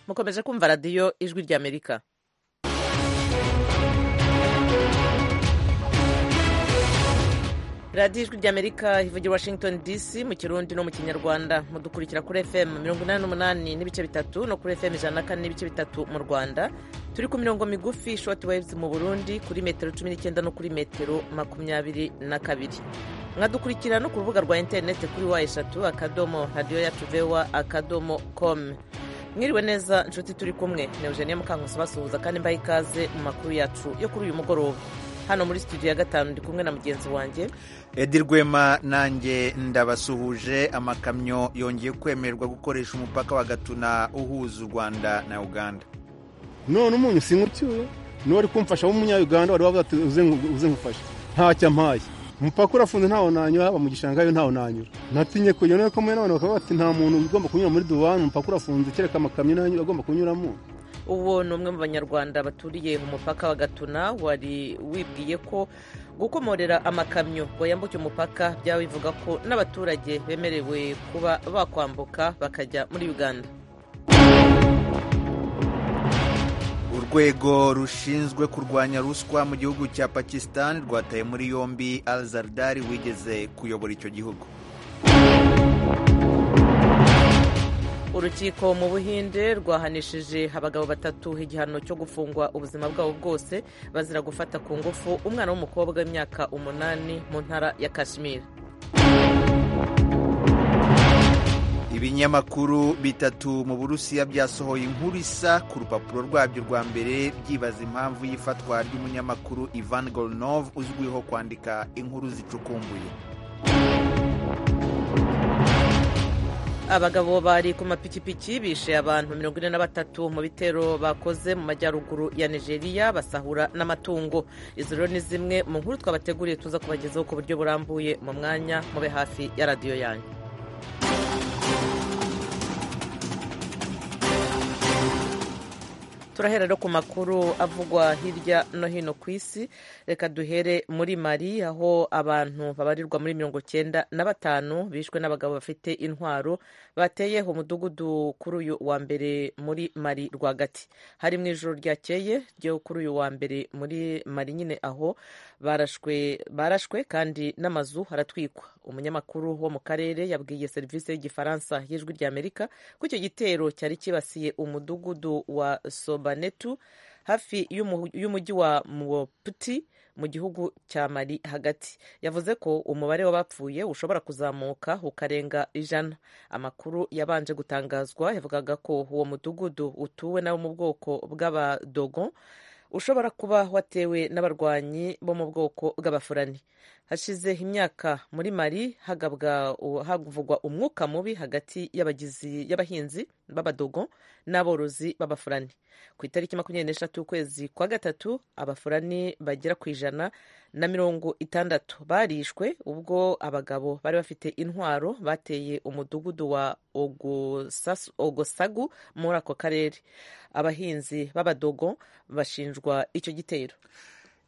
mukomeje kumva radiyo ijwi ry'amerika radiyo ijwi ry'amerika ivugira washington dc mu kirundi no mu kinyarwanda mudukurikira kuri fm mirongo inani n'umunani n'ibice bitatu no kuri fm ijana na kane n'ibice bitatu mu rwanda turi ku mirongo migufi shoti wayivuzi mu burundi kuri metero cumi n'icyenda no kuri metero makumyabiri na kabiri mwadukurikira no ku rubuga rwa interineti kuri wa eshatu akadomo radiyo yacu vewa akadomo komu mwiriwe neza inshuti turi kumwe ni eugenie mukankusi basuhuza kandi mbaha ikaze mu makuru yacu yo kuri uyu mugoroba hano muri studio ya gatanu ndi kumwe na mugenzi wanjye edi rwema nanjye ndabasuhuje amakamyo yongeye kwemererwa gukoresha umupaka wa gatuna uhuza u rwanda na uganda none umunyu sinkucyuye n'uwari kumfasha w'umunyayuganda wari wavuze ati uze nkufashe ntacyo ampaye umupaka urafunze ntawo nanyura haba mu gishanga yo ntawo nanyura natinye kujya none ko mwe n'abantu bakaba bati nta muntu ugomba kunyura muri duwani umupaka urafunze kereka amakamyo nanyura agomba kunyuramo uwo ni umwe mu banyarwanda baturiye umupaka wa gatuna wari wibwiye ko gukomorera amakamyo ngo yambuke umupaka byaba bivuga ko n'abaturage bemerewe kuba bakwambuka bakajya muri uganda urwego rushinzwe kurwanya ruswa mu gihugu cya pakistan rwataye muri yombi al zardari wigeze kuyobora icyo gihugu urukiko mu buhinde rwahanishije abagabo batatu igihano cyo gufungwa ubuzima bwabo bwose bazira gufata ku ngufu umwana w'umukobwa w'imyaka umunani mu ntara ya kashmiri ibinyamakuru bitatu mu burusiya byasohoye inkuru isa ku rupapuro rwabyo rwa mbere byibaza impamvu y'ifatwa ry'umunyamakuru ivan gorinov uzwiho kwandika inkuru zicukumbuye abagabo bari ku mapikipiki bishe abantu mirongo ine na batatu mu bitero bakoze mu majyaruguru ya nigeria basahura n'amatungo izo rero ni zimwe mu nkuru twabateguriye tuza kubagezaho ku buryo burambuye mu mwanya mube hafi ya radiyo yanyu turahera no ku makuru avugwa hirya no hino ku isi reka duhere muri mali aho abantu babarirwa muri mirongo cyenda na batanu bishwe n'abagabo bafite intwaro bateyeho umudugudu kuri uyu wa mbere muri mali rwagati hari mu ijoro ryakeye ryo kuri uyu wa mbere muri mali nyine aho barashwe barashwe kandi n'amazu haratwikwa umunyamakuru wo mu karere yabwiye serivisi y'igifaransa y'ijwi ry'amerika ko icyo gitero cyari kibasiye umudugudu wa sobanetu hafi y'umujyi wa muputi mu gihugu cya mali hagati yavuze ko umubare w'abapfuye ushobora kuzamuka ukarenga ijana amakuru yabanje gutangazwa yavugaga ko uwo mudugudu utuwe n'abo mu bwoko bw'abadogon ushobora kuba watewe n'abarwanyi bo mu bwoko bw'abafurani hashize imyaka muri mari havugwa umwuka mubi hagati y'abahinzi b'abadogo n'aborozi b'abafurani ku itariki makumyabiri n'eshatu y'ukwezi kwa gatatu abafurani bagera ku ijana na mirongo itandatu barishwe ubwo abagabo bari bafite intwaro bateye umudugudu wa ogosagu muri ako karere abahinzi b'abadogo bashinjwa icyo gitero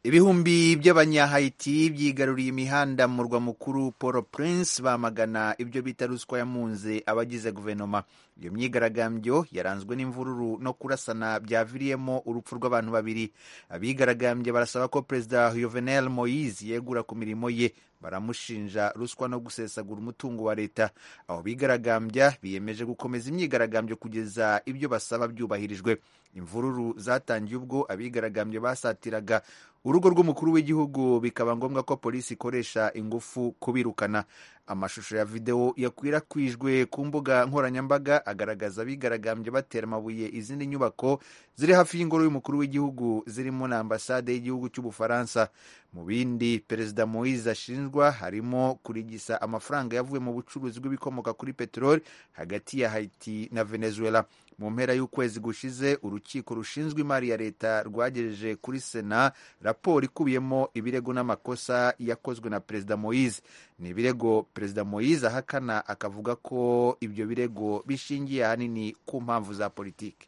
ibihumbi by'abanyahayiti byigaruriye imihanda mu murwa mukuru paul prince bamagana ibyo bita ruswa yamunze abagize guverinoma iyo myigaragambyo yaranzwe n'imvururu no kurasana byaviriyemo urupfu rw'abantu babiri abigaragambye barasaba ko perezida Juvenal Moise yegura ku mirimo ye baramushinja ruswa no gusesagura umutungo wa leta abo bigaragambya biyemeje gukomeza imyigaragambyo kugeza ibyo basaba byubahirijwe imvururu zatangiye ubwo abigaragambye basatiraga urugo rw'umukuru w'igihugu bikaba ngombwa ko polisi ikoresha ingufu kubirukana amashusho ya videwo yakwirakwijwe ku mbuga nkoranyambaga agaragaza abigaragambye batera amabuye izindi nyubako ziri hafi y'ingoro y'umukuru w'igihugu zirimo na ambasade y'igihugu cy'ubufaransa mu bindi perezida moise ashinjwa harimo kurigisa amafaranga yavuye mu bucuruzi bw'ibikomoka kuri peteroli hagati ya haiti na venezuela mu mpera y'ukwezi gushize urukiko rushinzwe imari ya leta rwagejeje kuri sena raporo ikubiyemo ibirego n'amakosa yakozwe na perezida moise ni ibirego perezida moise ahakana akavuga ko ibyo birego bishingiye ahanini ku mpamvu za politiki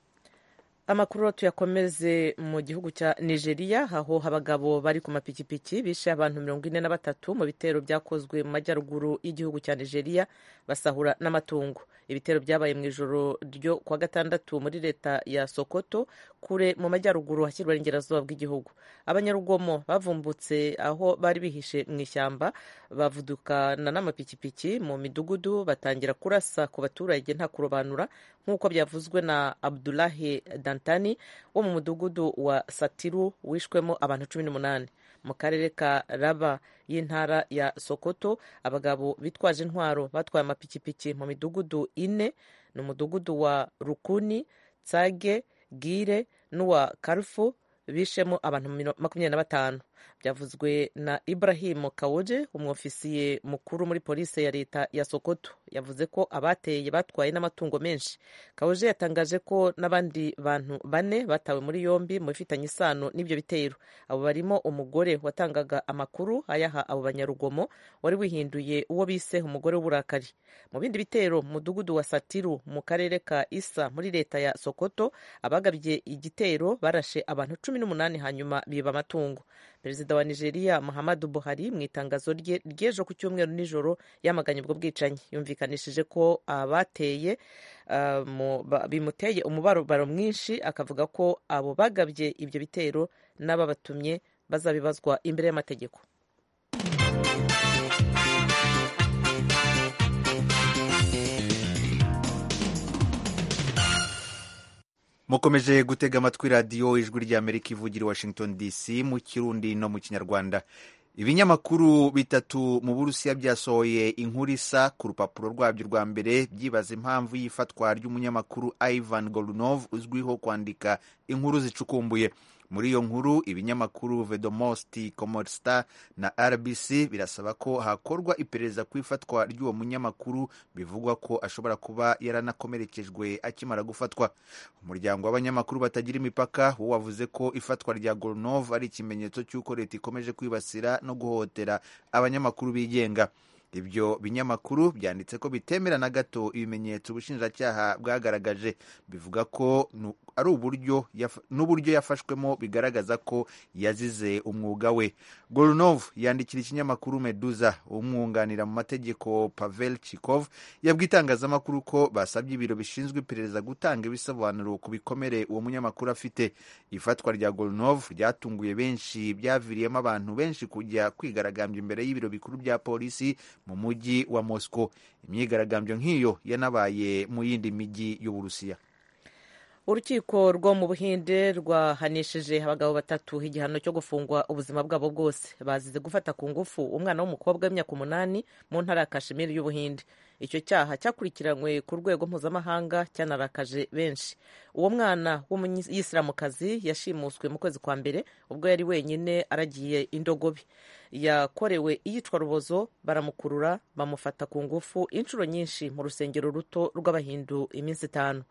amakuru tuyakomeze mu gihugu cya nigeria aho abagabo bari ku mapikipiki bishe abantu mirongo ine na batatu mu bitero byakozwe mu majyaruguru y'igihugu cya nigeria basahura n'amatungo ibitero byabaye mu ijoro ryo kuwa gatandatu muri leta ya sokoto kure mu majyaruguru hashyirwa n'ingerazuba bw'igihugu abanyarugomo bavumbutse aho bari bihishe mu ishyamba bavudukana n'amapikipiki mu midugudu batangira kurasa ku baturage nta kurobanura nk'uko byavuzwe na abdulahi dan Dantani wo mu mudugudu wa Satiru wishwemo abantu cumi n'umunani mu karere ka Raba y'intara ya Sokoto abagabo bitwaje intwaro batwaye amapikipiki mu midugudu ine ni umudugudu wa Rukuni Tsage Gire n'uwa Karfu bishemo abantu makumyabiri na batanu byavuzwe na Ibrahim Kawoje umwofisiye mukuru muri polisi ya leta ya Sokoto yavuze ko abateye batwaye n'amatungo menshi Kawoje yatangaje ko n'abandi bantu bane batawe muri yombi mu bifitanye isano n'ibyo bitero abo barimo umugore watangaga amakuru ayaha abo banyarugomo wari wihinduye uwo bise umugore w'uburakari mu bindi bitero mu mudugudu wa Satiru mu karere ka Isa muri leta ya Sokoto abagabye igitero barashe abantu cumi n'umunani hanyuma biba amatungo perezida wa nigeria muhammadu buhari mu itangazo rye ry'ejo ku cyumweru nijoro yamaganye ubwo bwicanyi yumvikanishije ko abateye bimuteye umubabaro mwinshi akavuga ko abo bagabye ibyo bitero n'ababatumye bazabibazwa imbere y'amategeko mukomeje gutega amatwi radiyo ijwi ry'amerika ivugira i washington dc mu kirundi no mu kinyarwanda ibinyamakuru bitatu mu burusiya byasohoye inkuru isa ku rupapuro rwabyo rwa mbere byibaza impamvu y'ifatwa ry'umunyamakuru ivan gorunov uzwiho kwandika inkuru zicukumbuye muri iyo nkuru ibinyamakuru vedomosti komosta na rbc birasaba ko hakorwa iperereza ku ifatwa ry'uwo munyamakuru bivugwa ko ashobora kuba yaranakomerekejwe akimara gufatwa umuryango w'abanyamakuru batagira imipaka wo wavuze ko ifatwa rya goronov ari ikimenyetso cy'uko leta ikomeje kwibasira no guhohotera abanyamakuru bigenga ibyo binyamakuru byanditse ko bitemera na gato ibimenyetso ubushinjacyaha bwagaragaje bivuga ko ari uburyo n'uburyo yafashwemo bigaragaza ko yazize umwuga we gorunov yandikira ikinyamakuru meduza umwunganira mu mategeko pavel chikov yabwiye itangazamakuru ko basabye ibiro bishinzwe iperereza gutanga ibisobanuro ku bikomere uwo munyamakuru afite ifatwa rya gorunov ryatunguye benshi byaviriyemo abantu benshi kujya kwigaragambya imbere y'ibiro bikuru bya polisi mu mujyi wa moscow imyigaragambyo nk'iyo yanabaye mu yindi mijyi y'uburusiya urukiko rwo mu buhinde rwahanishije abagabo batatu igihano cyo gufungwa ubuzima bwabo bwose bazize gufata ku ngufu umwana w'umukobwa w'imyaka umunani mu ntara ya kashimiri y'ubuhinde icyo cyaha cyakurikiranywe ku rwego mpuzamahanga cyanarakaje benshi uwo mwana w'umuyisilamukazi yashimuswe mu kwezi kwa mbere ubwo yari wenyine aragiye indogobe yakorewe iyicwarubozo baramukurura bamufata ku ngufu inshuro nyinshi mu rusengero ruto rw'abahindu iminsi itanu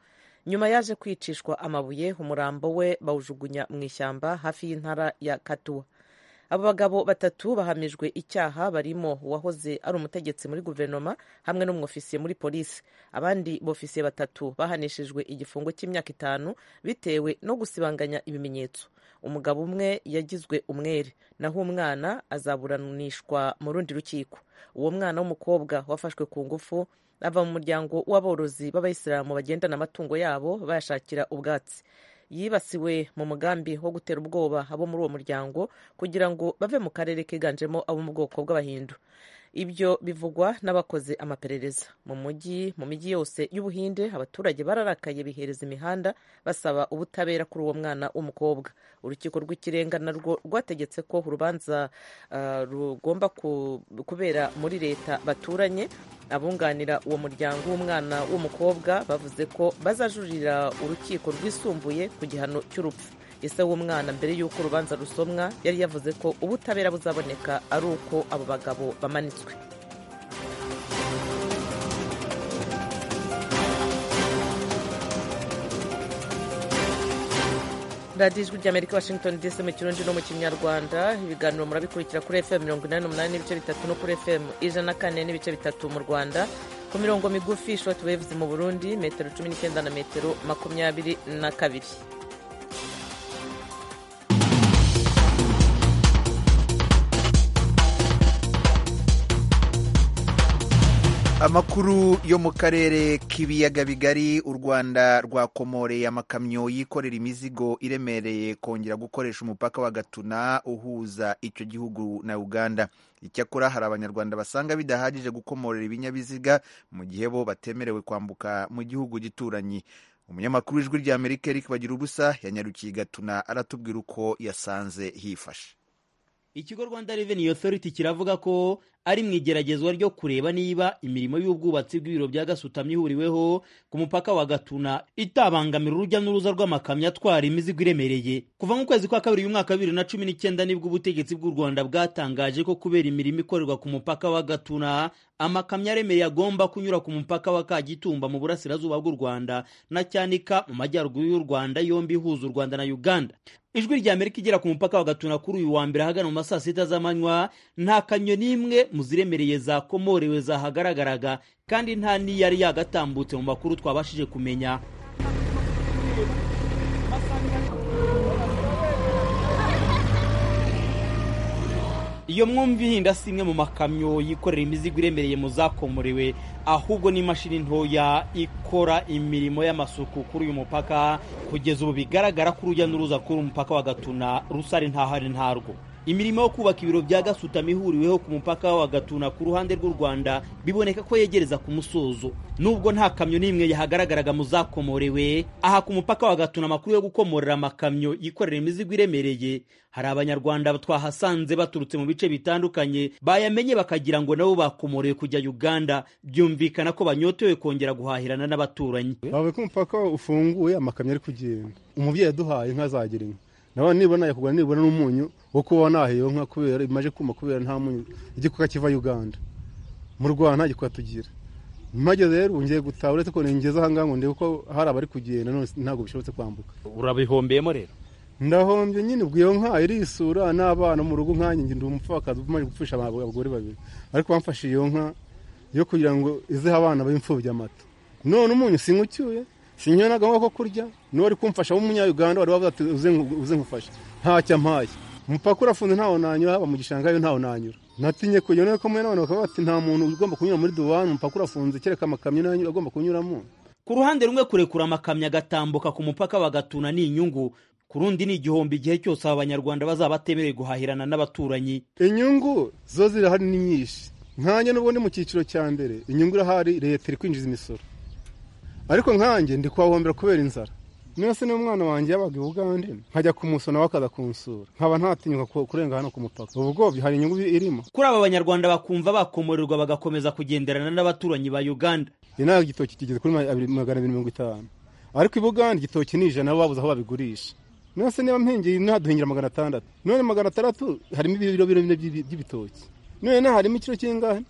nyuma yaje kwicishwa amabuye umurambo we bawujugunya mu ishyamba hafi y'intara ya katuwa abo bagabo batatu bahamijwe icyaha barimo uwahoze ari umutegetsi muri guverinoma hamwe n'umwofisiye muri polisi abandi bofisiye batatu bahanishijwe igifungo cy'imyaka itanu bitewe no gusibanganya ibimenyetso umugabo umwe yagizwe umwere naho umwana azaburanishwa mu rundi rukiko uwo mwana w'umukobwa wafashwe ku ngufu ava mu muryango w'aborozi b'abayisilamu bagendana amatungo yabo bayashakira ubwatsi yibasiwe mu mugambi wo gutera ubwoba abo muri uwo muryango kugira ngo bave mu karere kiganjemo abo mu bwoko bw'abahindu ibyo bivugwa n'abakoze amaperereza mu mujyi mu mijyi yose y'ubuhinde abaturage bararakaye bihereza imihanda basaba ubutabera kuri uwo mwana w'umukobwa urukiko rw'ikirenga narwo rwategetse ko urubanza uh, rugomba kubera muri leta baturanye abunganira uwo muryango w'umwana w'umukobwa bavuze ko bazajurira urukiko rwisumbuye ku gihano cy'urupfu ese w'umwana mbere y'uko urubanza rusomwa yari yavuze ko ubutabera buzaboneka ari uko abo bagabo bamanitswe radiyo ijwi ry'amerika washington dc mu kirundi no mu kinyarwanda ibiganiro murabikurikira kuri fm mirongo inani n'umunani n'ibice bitatu no kuri fm ijana na kane n'ibice bitatu mu rwanda ku mirongo migufi short waves mu burundi metero cumi n'icyenda na metero makumyabiri na kabiri amakuru yo mu karere k'ibiyaga bigari u rwanda rwakomoreye amakamyo yikorera imizigo iremereye kongera gukoresha umupaka wa gatuna uhuza icyo gihugu na uganda icyakora hari abanyarwanda basanga bidahagije gukomorera ibinyabiziga mu gihe bo batemerewe kwambuka mu gihugu gituranyi umunyamakuru w'ijwi rya amerika eric bagira ubusa yanyarukiye gatuna aratubwira uko yasanze hifashe ikigo rwanda reveni otoriti kiravuga ko ari mu igeragezwa ryo kureba niba imirimo y'ubwubatsi bw'ibiro bya gasutamo ihuriweho ku mupaka wa gatuna itabangamira urujya n'uruza rw'amakamyo atwara imizigo iremereye kuva mu kwezi kwa kabiri y'umwaka bibiri na cumi n'icyenda nibwo ubutegetsi bw'u rwanda bwatangaje ko kubera imirimo ikorerwa ku mupaka wa gatuna amakamyo aremereye agomba kunyura ku mupaka wa kagitumba mu burasirazuba bw'u rwanda na cyanika mu majyaruguru y'u rwanda yombi ihuza u rwanda na uganda ijwi rya amerika igera ku mupaka wa gatuna kuri uyu wa mbere ahagana mu ma saa sita z'amanywa nta kamyo n'imwe mu ziremereye zakomorewe zahagaragaraga kandi nta n'iyari yagatambutse mu makuru twabashije kumenya iyo mwumva ihinda si imwe mu makamyo yikorera imizigo iremereye mu zakomorewe ahubwo n'imashini ntoya ikora imirimo y'amasuku kuri uyu mupaka kugeza ubu bigaragara ko urujya n'uruza kuri umupaka wa gatuna rusari ntahari ntarwo imirimo yo kubaka ibiro bya gasutamo ihuriweho ku mupaka wa gatuna ku ruhande rw'u rwanda biboneka ko yegereza ku musozo nubwo nta kamyo n'imwe yahagaragaraga mu zakomorewe aha ku mupaka wa gatuna amakuru yo gukomorera amakamyo yikorera imizigo iremereye hari abanyarwanda twahasanze baturutse mu bice bitandukanye bayamenye bakagira ngo nabo bakomorewe kujya uganda byumvikana ko banyotewe kongera guhahirana n'abaturanyi bavuye ko umupaka ufunguye amakamyo ari kugenda umubyeyi yaduhaye inka zagera inka nawe nibona yakugura nibura n'umunyu wo kuba nahiyeho nka kubera imaze kuma kubera nta munyu igikuka kiva uganda mu rwanda nta gikuka tugira mpageze rero ngiye gutaha uretse ko ningeze aha ngaha ngo ndebe ko hari abari kugenda ntabwo bishobotse kwambuka urabihombeyemo rero ndahombye nyine ubwo iyo nka irisura n'abana mu rugo nkanjye ndi umupfakazi umaze gupfusha abagore babiri ariko bamfashe iyo nka yo kugira ngo izeho abana b'imfubyi amata none umunyu sinywa ucyuye sinywa n'agahwa ko kurya n'uwari kumfasha w'umunyayuganda wari wavuze ati uze nkufashe ntacyo ampaye umupaka urafunze ntawo nanyura haba mu gishanga yo ntawo nanyura natinye kujya none ko mwene bakaba bati nta muntu ugomba kunyura muri duwani umupaka urafunze kereka amakamyo nayo agomba kunyuramo ku ruhande rumwe kurekura amakamyo agatambuka ku mupaka bagatuna ni inyungu ku rundi ni igihombo igihe cyose aba banyarwanda bazaba batemerewe guhahirana n'abaturanyi inyungu zo zirahari ni nyinshi nkanjye n'ubundi mu cyiciro cya mbere inyungu irahari leta iri kwinjiza imisoro ariko nkanjye ndi kuhahombera kubera inzara mwese n'umwana wanjye yabaga i bugande nkajya kumusura nawe akaza kunsura nkaba ntatinyuka kurenga hano ku mupaka ubwo hari inyungu irimo kuri aba banyarwanda bakumva bakomorerwa bagakomeza kugenderana n'abaturanyi ba uganda inaha igitoki kigeze kuri magana abiri mirongo itanu ariko i bugande igitoki ni ijana babuze aho babigurisha mwese niba mpengeye ntaduhingira magana atandatu none magana atandatu harimo ibiro biro bine by'ibitoki none naho harimo ikiro kingahe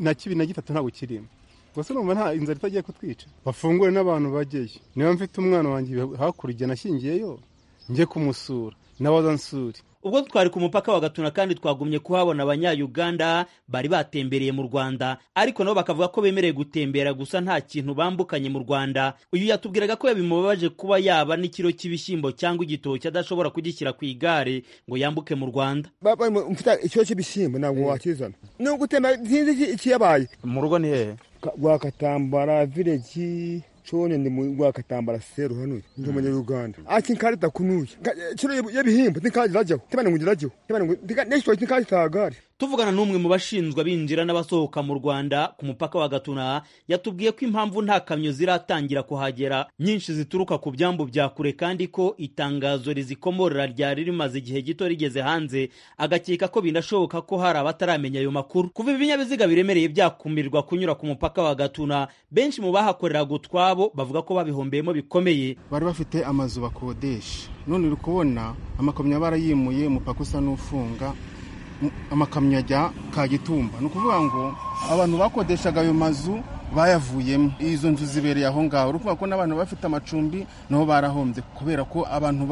na kibiri na gitatu ntabwo kirimo gusa numva nta inzara itagiye kutwica bafungure n'abantu bajyeyo niba mfite umwana wanjye hakurya nashyingiyeyo njye kumusura n'abazansuri ubwo twari ku mupaka wa gatuna kandi twagumye kuhabona abanyayuganda bari batembereye mu rwanda ariko nabo bakavuga ko bemerewe gutembera gusa nta kintu bambukanye mu rwanda uyu yatubwiraga ko bimubabaje kuba yaba n'ikiro cy'ibishyimbo cyangwa igitoki adashobora kugishyira ku igare ngo yambuke mu rwanda mfite ikiro cy'ibishyimbo ntabwo wakizana ni ugutemba sinzi ikiyabaye mu rugo ni hehe rwakatambara vileji chone ndi rwakatambara seru hano ndi umunyaruganda ati nkarita kunuye kino y'ibihimba ntikajya irajyaho ntibane ngo irajyaho ntibane ngo n'ikitoki ntikajya itagare tuvugana n'umwe mu bashinzwe abinjira n'abasohoka mu rwanda ku mupaka wa gatuna yatubwiye ko impamvu nta kamyo ziratangira kuhagera nyinshi zituruka ku byambu bya kure kandi ko itangazo rizikomorera ryari rimaze igihe gito rigeze hanze agakeka ko binashoboka ko hari abataramenya ayo makuru kuva ibinyabiziga biremereye byakumirwa kunyura ku mupaka wa gatuna benshi mu bahakoreraga utwabo bavuga ko babihombeyemo bikomeye bari bafite amazu bakodesha none uri kubona amakamyo barayimuye umupaka usa n'ufunga amakamyo ajya kagitumba ni ukuvuga ngo abantu bakodeshaga ayo mazu bayavuyemo izo nzu zibereye aho ngaho uri kuvuga ko n'abantu bafite amacumbi nabo barahombye kubera ko abantu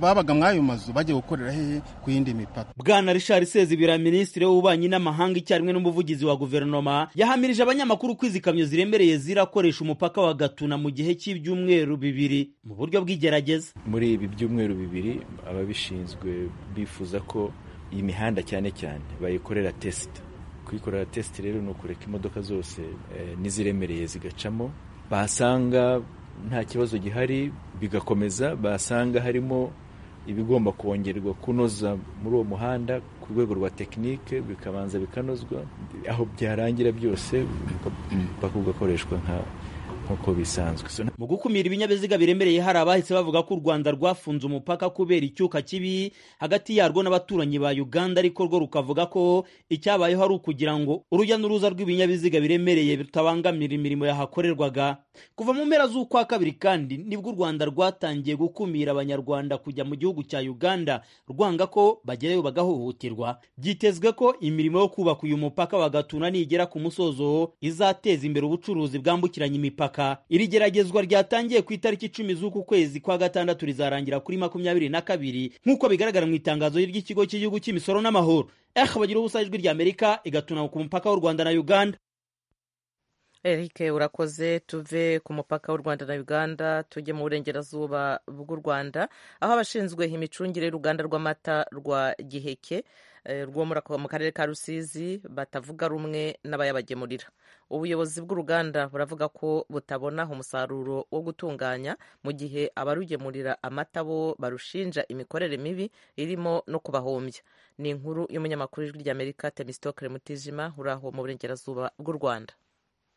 babaga muri ayo mazu bagiye gukorera hehe ku yindi mipaka bwana richard sezibira minisitiri w'ububanyi n'amahanga icyarimwe n'umuvugizi wa guverinoma yahamirije abanyamakuru ko izi kamyo ziremereye zirakoresha umupaka wa gatuna mu gihe cy'ibyumweru bibiri mu buryo bw'igerageza muri ibi byumweru bibiri ababishinzwe bifuza ko iyi mihanda cyane cyane bayikorera tesita kuyikorera tesite rero ni ukureka imodoka zose eh, n'iziremereye zigacamo basanga nta kibazo gihari bigakomeza basanga harimo ibigomba kongerwa kunoza muri uwo muhanda ku rwego rwa tekinike bikabanza bikanozwa aho byarangira byose umupaka ugakoreshwa nka nk'uko bisanzwe So, mu gukumira ibinyabiziga biremereye hari abahise bavuga ko u rwanda rwafunze umupaka kubera icyuka kibi hagati yarwo n'abaturanyi ba uganda ariko rwo rukavuga ko icyabayeho ari ukugira ngo urujya n'uruza rw'ibinyabiziga biremereye rutabangamira imirimo yahakorerwaga kuva mu mpera z'ukwa kabiri kandi nibwo u rwanda rwatangiye gukumira abanyarwanda kujya mu gihugu cya uganda rwanga ko bagerayo bagahohoterwa byitezwe ko imirimo yo kubaka uyu mupaka wa gatuna nigera ku musozo izateza imbere ubucuruzi bwambukiranya imipaka iri geragezwa ryatangiye ku itariki icumi z'uku kwezi kwa gatandatu rizarangira kuri makumyabiri na kabiri nk'uko bigaragara mu itangazo ry'ikigo cy'igihugu cy'imisoro n'amahoro eh bagira ubusa ijwi ry'amerika igatuna ku mupaka w'u rwanda na uganda Eric urakoze tuve ku mupaka w'u Rwanda na Uganda tujye mu burengerazuba bw'u Rwanda aho abashinzwe imicungire y'uruganda rw'amata rwa Giheke eh, rwo muri ako- mu karere ka Rusizi batavuga rumwe n'abayabagemurira ubuyobozi bw'uruganda buravuga ko butabona umusaruro wo gutunganya mu gihe abarugemurira amata bo barushinja imikorere mibi irimo no kubahombya ni inkuru y'umunyamakuru w'ijwi ry'Amerika Temistokre Mutijima uri aho mu burengerazuba bw'u Rwanda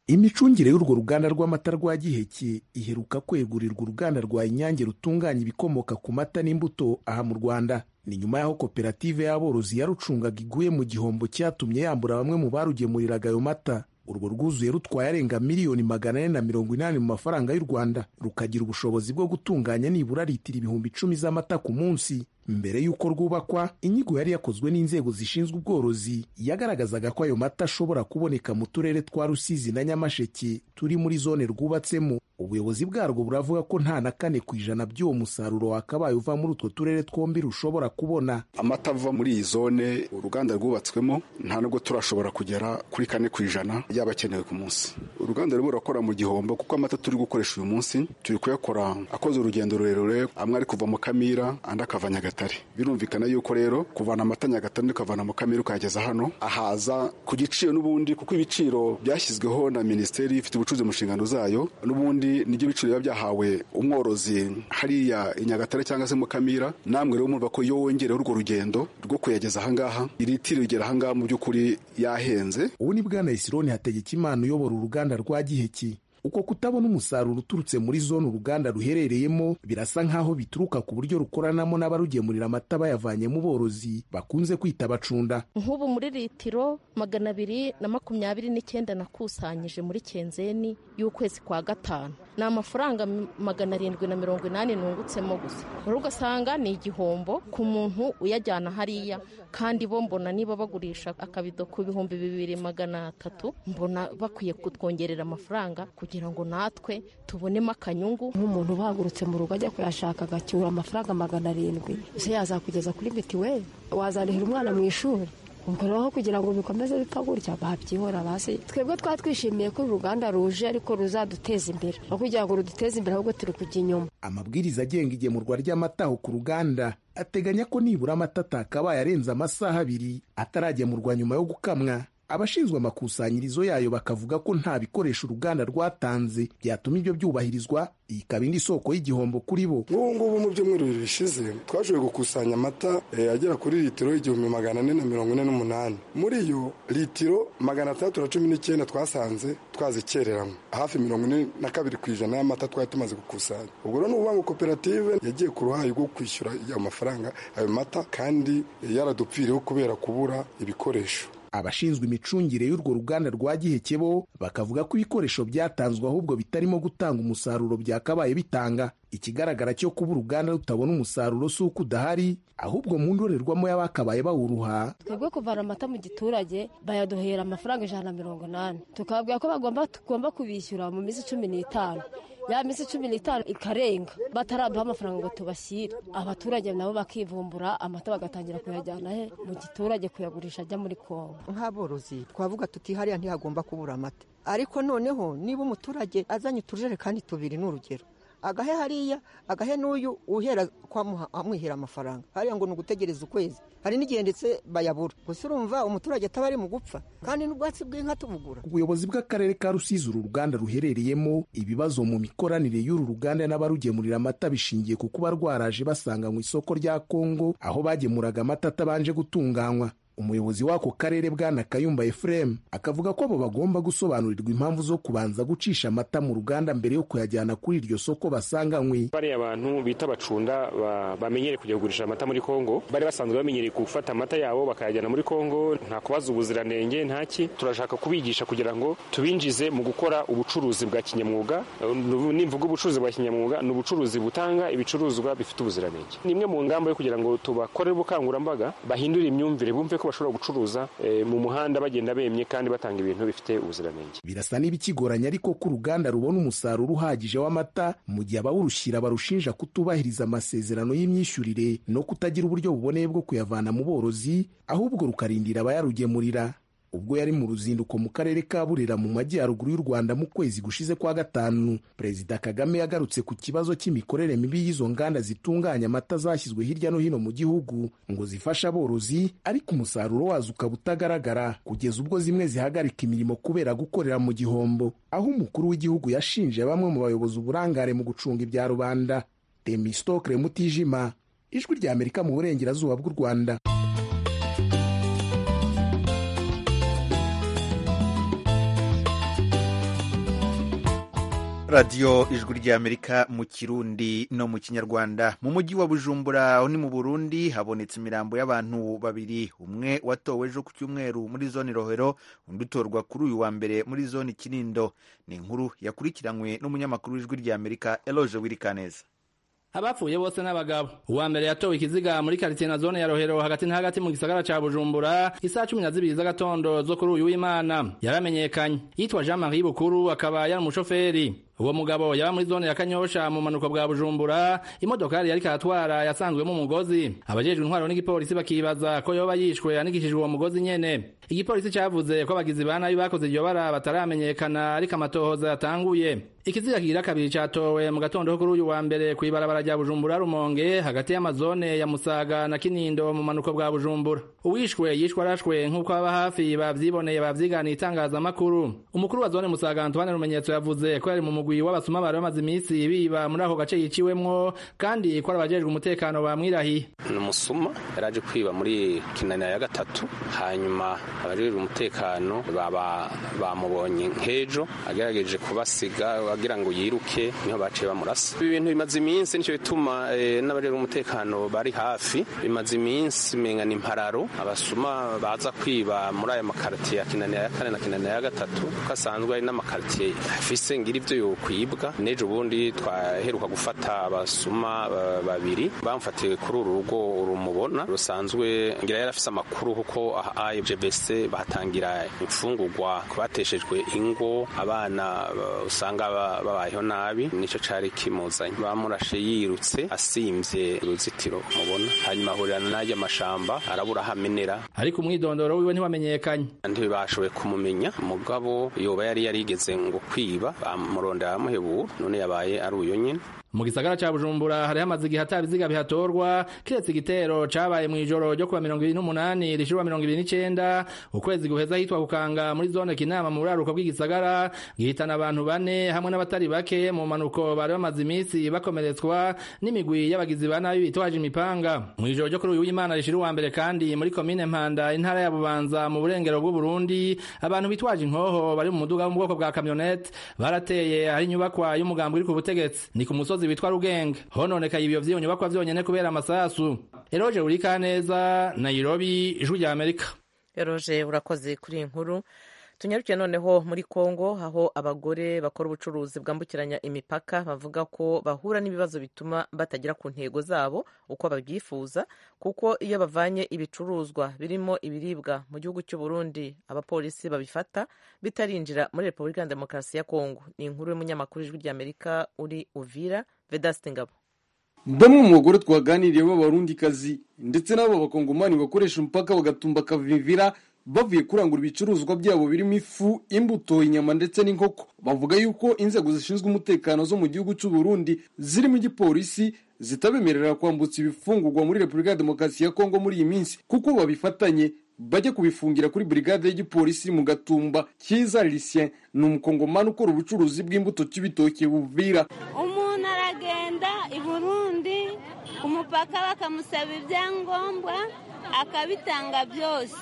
imicungire y'urwo ruganda rw'amata rwa giheke iheruka kwegurirwa uruganda rwa inyange rutunganya ibikomoka ku mata n'imbuto aha mu rwanda ni nyuma y'aho koperative y'aborozi yarucungaga iguye mu gihombo cyatumye yambura bamwe mu barugemuriraga ayo mata urwo rwuzuye rutwaye arenga miliyoni magana ane na mirongo inani mu mafaranga y'u rwanda rukagira ubushobozi bwo gutunganya nibura litiro ibihumbi icumi z'amata ku munsi mbere y'uko rwubakwa inyigo yari yakozwe n'inzego zishinzwe ubworozi yagaragazaga ko ayo mata ashobora kuboneka mu turere twa rusizi na nyamasheke turi muri zone rwubatsemo ubuyobozi bwarwo buravuga ko nta na kane ku ijana by'uwo musaruro wakabaye uva muri utwo turere twombi rushobora kubona amata ava muri iyi zone uruganda rwubatswemo nta nubwo turashobora kugera kuri kane ku ijana yaba akenewe ku munsi uruganda rurimo rurakora mu gihombo kuko amata turi gukoresha uyu munsi turi kuyakora akoze urugendo rurerure amwe ari kuva mu kamira andi akava nyagatare birumvikana yuko rero kuvana amata nyagatare ukavana mu kamira ukayageza hano ahaza ku giciro n'ubundi kuko ibiciro byashyizweho na minisiteri ifite ubucuruzi mu nshingano zayo n'ubundi nibyo biciro biba byahawe umworozi hariya i nyagatare cyangwa se mu kamira namwe rero murumva ko iyo wongereho urwo rugendo rwo kuyageza ahangaha iritiro rigera ahangaha mu by'ukuri yahenze ubu ni bwana isironi hategekimana uyobora uruganda rwa giheki uko kutabona umusaruro uturutse muri zone uruganda ruherereyemo birasa nk'aho bituruka ku buryo rukoranamo n'abarugemurira amata bayavanye mu borozi bakunze kwita abacunda nk'ubu muri litiro magana abiri na makumyabiri n'icyenda nakusanyije muri kenzeni y'ukwezi kwa gatanu ni amafaranga m- magana arindwi na mirongo inani nungutsemo gusa rero ugasanga ni igihombo ku muntu uyajyana hariya kandi bo mbona niba bagurisha akabido ku bihumbi bibiri magana atatu mbona bakwiye kutwongerera amafaranga kugira ngo natwe tubonemo akanyungu nk'umuntu uhagurutse mu rugo ajya kuyashaka agacyura amafaranga magana arindwi ese yazakugeza kuri mitiweli wazarihira umwana mu ishuri ubwo rero kugira ngo bikomeze bipfa gutya babyihora basi twebwe twaba twishimiye ko uru ruganda ruje ariko ruzaduteza imbere aho kugira ngo ruduteze imbere ahubwo turi kujya inyuma amabwiriza agenga igemurwa ry'amata aho ku ruganda ateganya ko nibura amata atakabaye arenze amasaha abiri ataragemurwa nyuma yo gukamwa abashinzwe amakusanyirizo yayo bakavuga ko nta bikoresho uruganda rwatanze byatuma ibyo byubahirizwa iyi ikaba indi soko y'igihombo kuri bo nk'ubu ngubu mu byumweru bibiri bishize twashoboye gukusanya amata eh, agera kuri litiro igihumbi magana ane na mirongo ine n'umunani muri iyo litiro magana atandatu na cumi n'icyenda twasanze twazikereramo hafi mirongo ine na kabiri ku ijana y'amata twari tumaze gukusanya ubwo rero ni ukuvuga ngo koperative yagiye ku ruhare rwo kwishyura ayo mafaranga ayo mata kandi eh, yaradupfiriyeho kubera kubura ibikoresho abashinzwe imicungire y'urwo ruganda rwa giheke bo bakavuga ko ibikoresho byatanzwe ahubwo bitarimo gutanga umusaruro byakabaye bitanga ikigaragara cyo kuba uruganda rutabona umusaruro si uko udahari ahubwo mu ndorerwamo y'abakabaye bawuruha twebwe kuvana amata mu giturage bayaduhera amafaranga ijana na mirongo inani tukababwira ko bagomba tugomba kubishyura mu minsi cumi n'itanu ya minsi cumi n'itanu ikarenga bataraduha amafaranga ngo tubashyire abaturage nabo bakivumbura amata bagatangira kuyajyana he mu giturage kuyagurisha ajya muri kongo nk'aborozi twavuga tuti hariya ntihagomba kubura amata ariko noneho niba umuturage azanye utujerekani tubiri ni urugero agahe hariya agahe n'uyu uhera kwamuha amwihera amafaranga hariya ngo ni ugutegereza ukwezi hari n'igihe ndetse bayabura gusa urumva umuturage ataba ari mu gupfa kandi n'ubwatsi bw'inka tubugura ubuyobozi bw'akarere ka rusizi uru ruganda ruherereyemo ibibazo mu mikoranire y'uru ruganda n'abarugemurira amata bishingiye ku kuba rwaraje basanga mu isoko rya kongo aho bagemuraga amata atabanje gutunganywa umuyobozi w'ako karere bwana kayumba efuremu akavuga ko abo bagomba gusobanurirwa impamvu zo kubanza gucisha amata mu ruganda mbere yo kuyajyana kuri iryo soko basanganywe bariya bantu bita abacunda ba- bamenyereye kujya kugurisha amata muri kongo bari basanzwe bamenyereye gufata amata yabo bakayajyana muri kongo nta kubaza ubuziranenge ntaki turashaka kubigisha kugira ngo tubinjize mu gukora ubucuruzi bwa kinyamwuga Eh, nu- nimvuga ubucuruzi bwa kinyamwuga ni ubucuruzi butanga ibicuruzwa bifite ubuziranenge ni imwe mu ngamba yo kugira ngo tubakorere ubukangurambaga bahindure imyumvire bumve ko bashobora gucuruza eh, mu muhanda bagenda bemye kandi batanga ibintu bifite ubuziranenge birasa n'ibikigoranye ariko ko uruganda rubona umusaruro uhagije w'amata mu gihe abawurushyira barushinja kutubahiriza amasezerano y'imyishyurire no kutagira uburyo buboneye bwo kuyavana mu borozi ahubwo rukarindira abayarugemurira ubwo yari mu ruzinduko mu karere ka burera mu majyaruguru y'u rwanda mu kwezi gushize kwa gatanu perezida kagame yagarutse ku kibazo cy'imikorere mibi y'izo nganda zitunganya amata zashyizwe hirya no hino mu gihugu ngo zifashe aborozi ariko umusaruro wazo ukaba utagaragara kugeza ubwo zimwe zihagarika imirimo kubera gukorera mu gihombo aho umukuru w'igihugu yashinje bamwe mu bayobozi uburangare mu gucunga ibya rubanda temistokre mutijima ijwi rya amerika mu burengerazuba bw'u rwanda radiyo ijwi ry'amerika mu kirundi no mu kinyarwanda mu mujyi wa bujumbura aho ni mu burundi habonetse imirambo y'abantu babiri umwe watowe ejo ku cyumweru muri zone rohero undi utorwa kuri uyu wa mbere muri zone kinindo ni inkuru yakurikiranywe n'umunyamakuru w'ijwi ry'amerika eloje wirikaneza abapfuye bose n'abagabo uwa mbere yatowe ikiziga muri karitsiye na zone ya rohero hagati na hagati mu gisagara ca bujumbura isaha cumi na zibiri z'agatondo zo kuri uyu w'imana yaramenyekanye yitwa jean marie bukuru akaba yari umushoferi uwo mugabo yaba muri zone ya kanyosha mu manuka bwa bujumbura imodokari yari karatwara yasanzwemo umugozi abajejwe intwaro n'igipolisi bakibaza ko yoba yishwe anikishijwe uwo mugozi nyene igipolisi cavuze ko abagizi ba nabi bakoze iryo bara bataramenyekana ariko amatohoza yatanguye ikiziga kigira kabiri catowe mu gatondo ko kuri uyu wa mbere kw'ibarabara rya bujumbura rumonge hagati y'amazone ya musaga na kinindo mu manuko bwa bujumbura uwishwe yishwe arashwe nk'uko aba hafi bavyiboneye bavyiganiye itangazamakuru umukuru wa zone musaga antoine rumenyetso yavuze ko yari mu mugwi w'abasuma bari bamaze iminsi biba muri ako gace yiciwemwo kandi ko ari abajejwe umutekano bamwirahiye ni umusuma yari aje kwiba muri kinanira ya gatatu hanyuma abajejwe umutekano baba bamubonye nk'ejo agerageje kubasiga agira ngo yiruke niho baciye bamurasa ibi bintu bimaze iminsi nicyo bituma eh, n'abajejwe umutekano bari hafi bimaze iminsi mengana impararo abasuma baza kwiba muri aya makartiye ya kinanira ya kane na kinanira ya gatatu ko asanzwe ari n'amakartiye afise ngira ibyo yokwibwa n'ejo bundi twaheruka gufata abasuma ba- babiri bamfatiwe kuri uru rugo rumubona rusanzwe ngira yari afise amakuru kuko IGBC batangira imfungurwa kubateshejwe ingo abana ba- usanga ba- babayeho nabi nico cari kimuzanye bamurashe yirutse asimvye uruzitiro mubona hanyuma ahurira n'aryo mashamba arabura aho amenera ariko umwidondoro wiwe ntiwamenyekanye ntibashoboye kumumenya mugabo yoba yari yarigeze ngo kwiba bamurondera amuhebura none yabaye ari uyo nyine mu gisagara ca bujumbura hari hamaze igihe atabiziga bihatorwa kiretse igitero cabaye mu ijoro ryo kuwa mirongo ibiri n'umunani rishirwa mirongo ibiri n'icenda ukwezi guheza hitwa kukanga muri zone kinama mu buraruko bw'igisagara gihitana abantu bane hamwe n'abatari bake mu manuko bari bamaze iminsi bakomeretswa n'imigwi y'abagizi ba nabi bitwaje imipanga mu ijoro ryo kuri uyu w'imana rishira uwa mbere kandi muri komine mpanda intara ya bubanza mu burengero bw'uburundi abantu bitwaje inkoho bari mu muduga wo mu bwoko bwa kamyonete barateye ahari inyubakwa y'umugambi uri ku butegetsi ni ku musozi witwa rugenge hononekaye ibyo vy'iyo nyubakwa vyonyene kubera amasasu eroje urikaneza nairobi ijwi rya amerika Eroje urakoze kuri iyi nkuru tunyarukiye noneho muri Kongo aho abagore bakora ubucuruzi bwambukiranya imipaka bavuga ko bahura n'ibibazo bituma batagera ku ntego zabo uko babyifuza kuko iyo bavanye ibicuruzwa birimo ibiribwa mu gihugu cy'u Burundi abapolisi babifata bitarinjira muri Repubulika ya Demokarasi ya Kongo ni inkuru y'umunyamakuru w'ijwi ry'Amerika uri Uvira Vedaste Ngabo bamwe mu bagore twaganiriye b'abarundikazi ndetse n'abo bakongomani bakoresha umupaka bagatumba akavivira bavuye kurangura ibicuruzwa byabo birimo ifu imbuto inyama ndetse n'inkoko bavuga yuko inzego zishinzwe umutekano zo mu gihugu cy'u Burundi zirimo igipolisi zitabemerera kwambutsa ibifungurwa muri repubulika ya demokarasi ya kongo muri iyi minsi kuko babifatanye bajya kubifungira kuri brigade y'igipolisi mu gatumba cyiza lisien ni umukongomani ukora ubucuruzi bw'imbuto cy'ibitoki buvira umuntu aragenda i burundi ku mupaka bakamusaba ibyangombwa akabitanga byose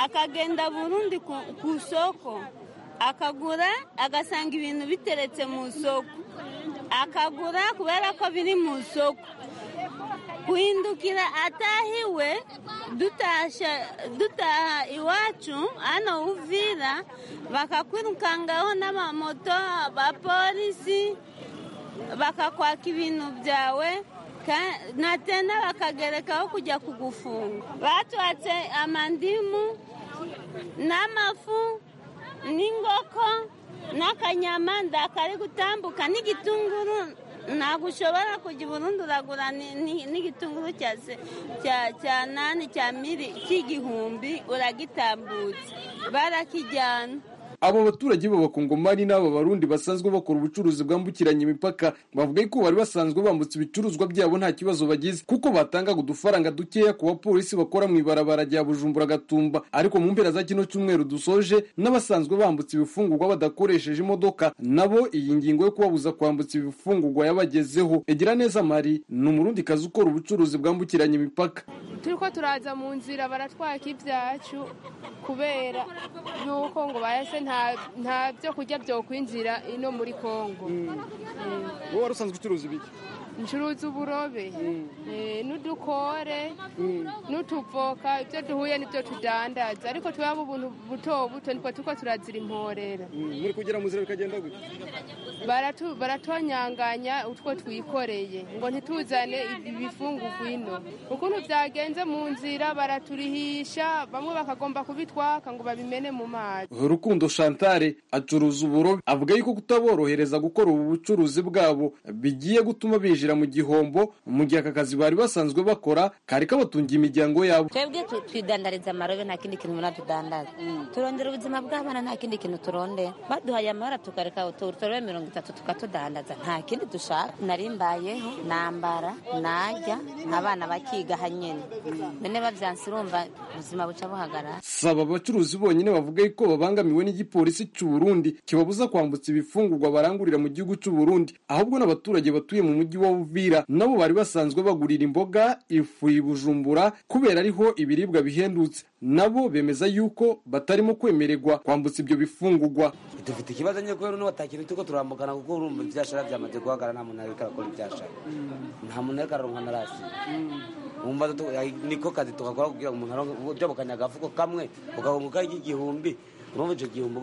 akagenda burundi ku isoko akagura agasanga ibintu biteretse mu isoko akagura kubera ko biri mu isoko guhindukira atahiwe dutaha iwacu hano uvira bakakwirukangaho n'amamoto abapolisi bakakwaka ibintu byawe natenda bakagerekaho kujya kugufunga batwatse amandimu n'amafu n'ingoko n'akanyama ndakari gutambuka n'igitunguru ntabwo ushobora kujya i burundi uragura n'igitunguru cya nani cya miri cy'igihumbi uragitambutse barakijyana abo baturage b'abakongomani n'aba barundi basanzwe bakora ubucuruzi bwambukiranya imipaka bavuga ko bari basanzwe bambutse ibicuruzwa byabo nta kibazo bagize kuko batangaga udufaranga dukeya ku bapolisi bakora mu ibarabara rya bujumbura gatumba ariko mu mpera za kino cyumweru dusoje n'abasanzwe bambutse ibifungurwa badakoresheje imodoka nabo iyi ngingo yo kubabuza kwambutsa ibifungurwa yabagezeho egira neza mari ni umurundikazi ukora ubucuruzi bwambukiranya imipaka turi ko turaza mu nzira baratwaka ibyacu kubera yuko ngo bahese nta byo kurya byokwinjira ino muri kongo wowe wari usanzwe ucuruza ibiki ncuruza uburobe n'udukore n'utuvoka ibyo duhuye n'ibyo tudandaza ariko tubamo ubuntu buto buto niko tuko turazira imporera muri kugera mu nzira bikagenda gutya baratonyanganya utwo twikoreye ngo ntituzane ibifungurwa ino ukuntu byagenze mu nzira baraturihisha bamwe bakagomba kubitwaka ngo babimene mu mazi rukundo shantare acuruza uburobe avuga yuko kutaborohereza gukora ubu bucuruzi bwabo bigiye gutuma binjira mu gihombo mu gihe aka kazi bari basanzwe bakora kari kabatungiye imiryango yabo twebwe twidandariza amarobe nta kindi kintu umuntu adudandaza turondera ubuzima bw'abana nta kindi kintu turondera baduhaye amahora tukareka uturobe mirongo itatu tukatudandaza nta kindi dushaka narimbayeho nambara najya abana bakiga hanyine none babyanse urumva ubuzima buca buhagarara saba abacuruzi bonyine bavuga yuko babangamiwe n'igipolisi cy'u Burundi kibabuza kwambutsa ibifungurwa barangurira mu gihugu cy'u Burundi ahubwo n'abaturage batuye mu mujyi wa Uvira nabo bari basanzwe bagurira imboga ifu ibujumbura kubera ariho ibiribwa bihendutse nabo bemeza yuko batarimo kwemererwa kwambutsa ibyo bifungurwa dufite ikibazo nyine kubera n'ubu atakintu turiko turamugana kuko urumva ibyashara byamaze guhagarara nta muntu ariko arakora ibyashara nta muntu ariko araronka na rasi wumva niko kazi tugakora kugira ngo umuntu aronke ujoba akanyagafuko kamwe ugakunguka igihumbi urumva icyo gihombo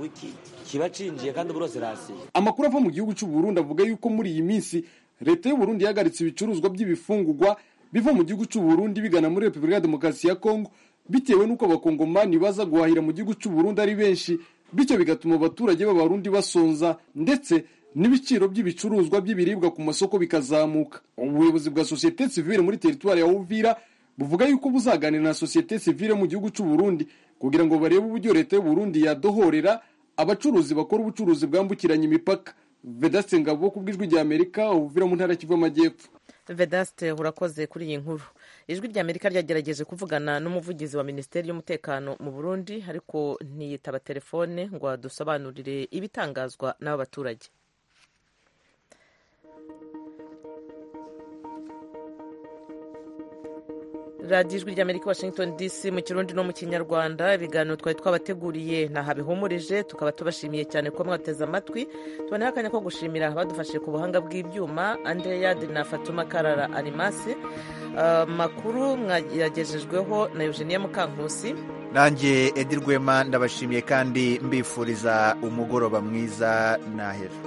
kiba cinjiye kandi ubu rose rasiye amakuru ava mu gihugu cy'u Burundi avuga yuko muri iyi minsi leta y'u Burundi yahagaritse ibicuruzwa by'ibifungurwa biva mu gihugu cy'u Burundi bigana muri Repubulika ya Demokarasi ya Kongo bitewe n'uko abakongomani baza guhahira mu gihugu cy'u Burundi ari benshi bityo bigatuma abaturage b'abarundi basonza ndetse n'ibiciro by'ibicuruzwa by'ibiribwa ku masoko bikazamuka ubuyobozi bwa sosiyete sivile muri teritwari ya Uvira buvuga yuko buzaganira na sosiyete sivile mu gihugu cy'u Burundi kugira ngo barebe uburyo leta y'u Burundi yadohorera abacuruzi bakora ubucuruzi bwambukiranya imipaka Vedaste Ngabo ku bw'ijwi rya Amerika uvira mu ntara ya Kivu y'Amajyepfo vedaste urakoze kuri iyi nkuru ijwi ry'amerika ryagerageje kuvugana n'umuvugizi wa minisiteri y'umutekano mu burundi ariko ntiyitaba telefone ngo adusobanurire ibitangazwa n'aba baturage radiyo ijwi ry'amerika washington dc mu kirundi no mu kinyarwanda ibiganiro twari twabateguriye ntaha bihumurije tukaba tubashimiye cyane ko mwateze amatwi tuboneho akanya ko gushimira abadufashije ku buhanga bw'ibyuma andreyade na fatuma karara arimasi makuru mwagejejweho na eugenie mukankusi nanjye edi rwema ndabashimiye kandi mbifuriza umugoroba mwiza nahera